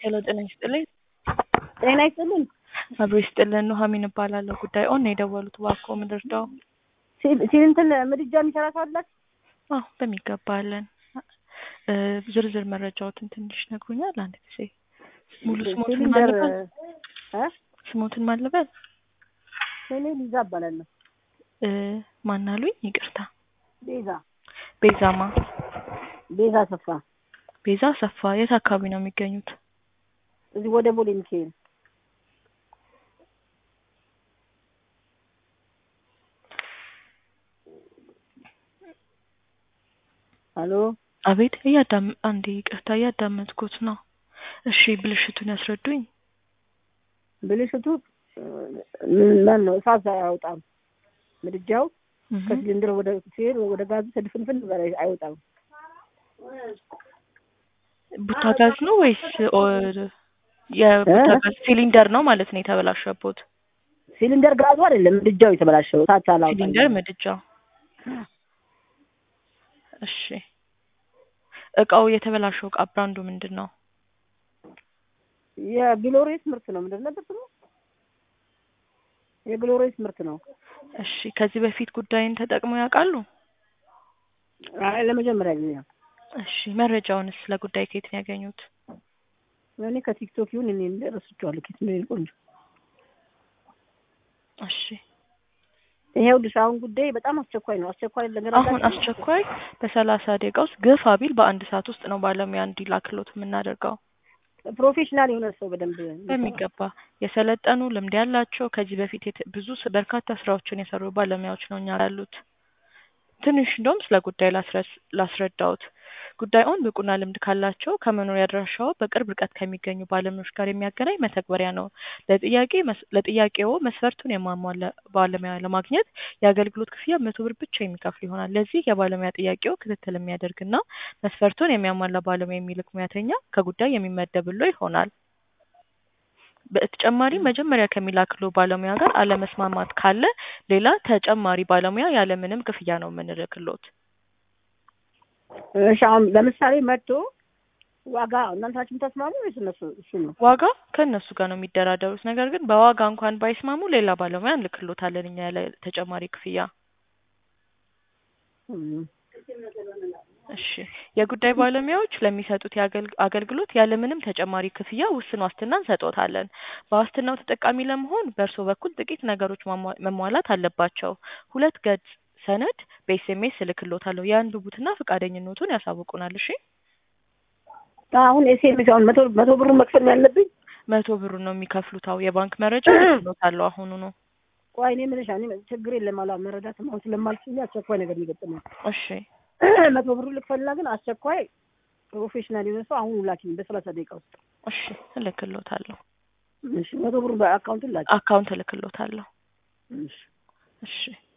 ሄሎ ጤና ይስጥልኝ። ጤና ይስጥልኝ። አብሮ ይስጥልን። ኑሐሚን እባላለሁ። ጉዳይ ኦን ነው የደወሉት። እባክዎ ምን ልርዳው? ሲንትን ምድጃ የሚሰራ ሰው አላችሁ? አዎ በሚገባ አለን። እ ዝርዝር መረጃዎትን ትንሽ ነግሩኛል? አንድ ጊዜ ሙሉ ስሞትን ሲሊንደር ማልበል እ ስሞትን ማልበል እኔ ሊዛ እባላለሁ። እ ማናሉኝ? ይቅርታ ቤዛ ቤዛማ ቤዛ ሰፋ ቤዛ ሰፋ። የት አካባቢ ነው የሚገኙት? እዚህ ወደ ቦሌ ሚካኤል ሄሎ አቤት እያዳም አንዴ ይቅርታ እያዳመጥኩት ነው። እሺ ብልሽቱን ያስረዱኝ። ብልሽቱ ማን ነው? እሳት አያወጣም ምድጃው እህ ከሲሊንደር ወደ ሲሄድ ወደ ጋዙ ስድፍንፍን በላይ አይወጣም። ቡታ ጋዝ ነው ወይስ ኦ- የቡታ እ? ጋዝ ሲሊንደር ነው ማለት ነው የተበላሸቦት? ሲሊንደር ጋዙ አይደለም ምድጃው የተበላሸው እሳት አላወጣም። ሲሊንደር ምድጃው። እሺ እቃው የተበላሸው እቃ ብራንዱ ምንድን ነው? የግሎሬስ ምርት ነው። ምንድን ነበር ስሙ? የግሎሬስ ምርት ነው። እሺ ከዚህ በፊት ጉዳይን ተጠቅመው ያውቃሉ? አይ ለመጀመሪያ ጊዜ ነው። እሺ መረጃውንስ ስለ ጉዳይ ከየት ነው ያገኙት? እኔ ከቲክቶክ ይሁን እኔ እንደ ረስቼዋለሁ። ኬት ነው ቆንጆ። እሺ ይሄውልሽ አሁን ጉዳይ በጣም አስቸኳይ ነው። አስቸኳይ ነገር አሁን አላችሁ? አስቸኳይ በሰላሳ ደቂቃ ውስጥ ግፋ ቢል በአንድ ሰዓት ውስጥ ነው ባለሙያ እንዲላክሎት የምናደርገው። ፕሮፌሽናል የሆነ ሰው በደንብ በሚገባ የሰለጠኑ ልምድ ያላቸው ከዚህ በፊት የት- ብዙ ስ- በርካታ ስራዎችን የሰሩ ባለሙያዎች ነው እኛ ያሉት። ትንሽ እንደውም ስለ ጉዳይ ላስረስ- ላስረዳዎት። ጉዳዩን ብቁና ልምድ ካላቸው ከመኖሪያ አድራሻው በቅርብ ርቀት ከሚገኙ ባለሙያዎች ጋር የሚያገናኝ መተግበሪያ ነው። ለጥያቄ መስ- ለጥያቄው መስፈርቱን የማሟላ ባለሙያ ለማግኘት የአገልግሎት ክፍያ መቶ ብር ብቻ የሚከፍል ይሆናል። ለዚህ የባለሙያ ጥያቄው ክትትል የሚያደርግና መስፈርቱን የሚያሟላ ባለሙያ የሚልክ ሙያተኛ ከጉዳይ የሚመደብሎ ይሆናል። በተጨማሪ መጀመሪያ ከሚላክሎ ባለሙያ ጋር አለመስማማት ካለ ሌላ ተጨማሪ ባለሙያ ያለምንም ክፍያ ነው የምንልክሎት። እሺ አሁን ለምሳሌ መጥቶ ዋጋ እናንታችን ተስማሙ ወይስ እነሱ እሱ ነው? ዋጋ ከእነሱ ጋር ነው የሚደራደሩት። ነገር ግን በዋጋ እንኳን ባይስማሙ ሌላ ባለሙያ እንልክሎታለን እኛ ያለ ተጨማሪ ክፍያ። እም። እሺ የጉዳይ ባለሙያዎች ለሚሰጡት የአገልግ- አገልግሎት ያለምንም ተጨማሪ ክፍያ ውስን ዋስትና እንሰጦታለን። በዋስትናው ተጠቃሚ ለመሆን በእርስዎ በኩል ጥቂት ነገሮች ማሟ- መሟላት አለባቸው። ሁለት ገጽ ሰነድ በኤስኤምኤስ እልክሎታለሁ። ያንብቡትና ፈቃደኝነቱን ያሳውቁናል። እሺ አሁን ኤስኤምኤስ አሁን መቶ መቶ ብሩን መክፈል ነው ያለብኝ? መቶ ብሩን ነው የሚከፍሉት። አዎ የባንክ መረጃ እልክሎታለሁ አሁኑ ነው። ቆይ እኔ የምልሽ እኔ ችግር የለም አላ መረዳትም አሁን ስለማልችል አስቸኳይ ነገር የሚገጥመው እሺ መቶ ብሩ ልክፈልና ግን አስቸኳይ ፕሮፌሽናል የሆነ ሰው አሁን ላኪኝ በሰላሳ ደቂቃ ውስጥ። እሺ እልክሎታለሁ። እሺ መቶ ብሩ በአካውንት ላኪ። አካውንት እልክሎታለሁ። እሺ እሺ